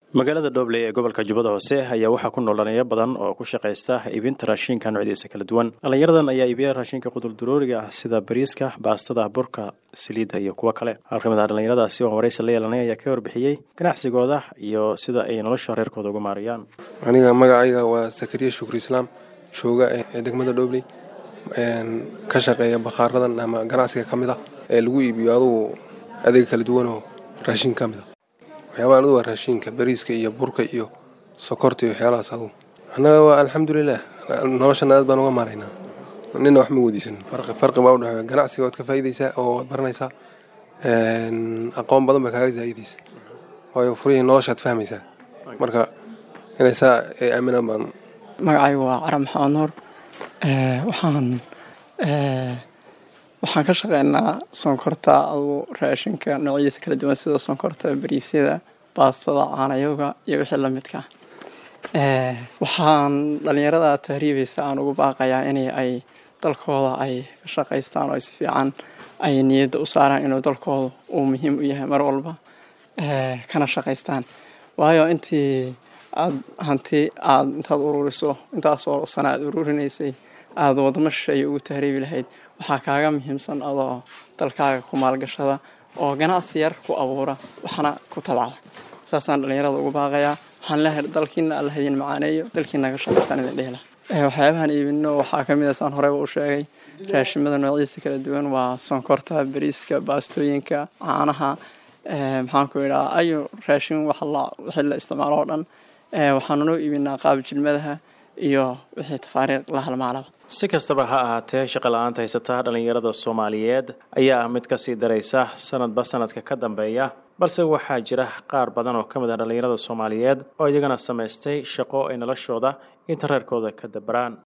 magaalada dhobley ee gobolka jubbada hoose ayaa waxaa ku nool dhallinyaro badan oo ku shaqaysta iibinta raashinka noocyadiisa kala duwan dhallinyaradan ayaa iibiya raashinka quduldurooriga ah sida bariiska baastada burka saliidda iyo kuwo kale hal ka mid ah dhallinyaradaasi oo waraysi la yeelanay ayaa ka warbixiyey ganacsigooda iyo sida ay nolosha reerkooda uga maarayaan aniga magacayga waa sakariya shukri islaam jooga ee degmada dhobley ka shaqeeya bakhaaradan ama ganacsiga ka mid a ee lagu iibiyo adugu adeeg kala duwanoo raashin ka mid a waxyaabaa adugu waa raashinka bariiska iyo burka iyo sokorta iyo waxyaalahaas adugu annaga waa alxamdulilah noloshana aad baan uga maaraynaa nina wax ma weydiisan farqi farqi baa udhexeeya ganacsiga waad ka faa'iidaysaa oo waad baranaysaa aqoon badan baa kaaga zaa'idaysa waayo furihii noloshaad fahmaysaa marka inay saa ay aaminaan baan magacaygu waa cara maxamed nuur waxaan waxaan ka shaqeynaa sonkorta adugu raashinka noocyadiisa kala duwan sida sonkorta bariisyada baastada caanayoga iyo wixii lamidka waxaan dhalinyarada tahriibaysa aan ugu baaqayaa in ay dalkooda ay ka shaqaystaan oo si fiican ay niyadda u saaraan inuu dalkooda uu muhiim u yahay mar walba kana shaqaystaan waayo intii aad hanti aad intaad ururiso intaasoo sana aad ururinaysay aada wadamo shisheeye ugu tahriibi lahayd waxaa kaaga muhiimsan adoo dalkaaga ku maalgashada oo ganacsi yar ku abuura waxna ku tabcda saasaan dhallinyarada ugu baaqayaa waxaan leehay dalkiina alla hadiin macaaneeyo dalkiina ka shaqaystaan idin dhehla waxyaabahan iibino waxaa ka mid a saan horeyba u sheegay raashimada noocyadiisa kala duwan waa sonkorta bariiska baastooyinka caanaha maxaan ku idhaa ayu raashin wixii la isticmaalo oo dhan waxaanu noo iibinaa qaab jilmadaha iyo wixii tafaariiq la halmaalaba si kastaba ha ahaatee shaqa la-aanta haysata dhallinyarada soomaaliyeed ayaa ah mid kasii daraysa sanadba sanadka ka dambeeya balse waxaa jira qaar badan oo ka mid ah dhallinyarada soomaaliyeed oo iyagana samaystay shaqo ay noloshooda inta reerkooda ka dabaraan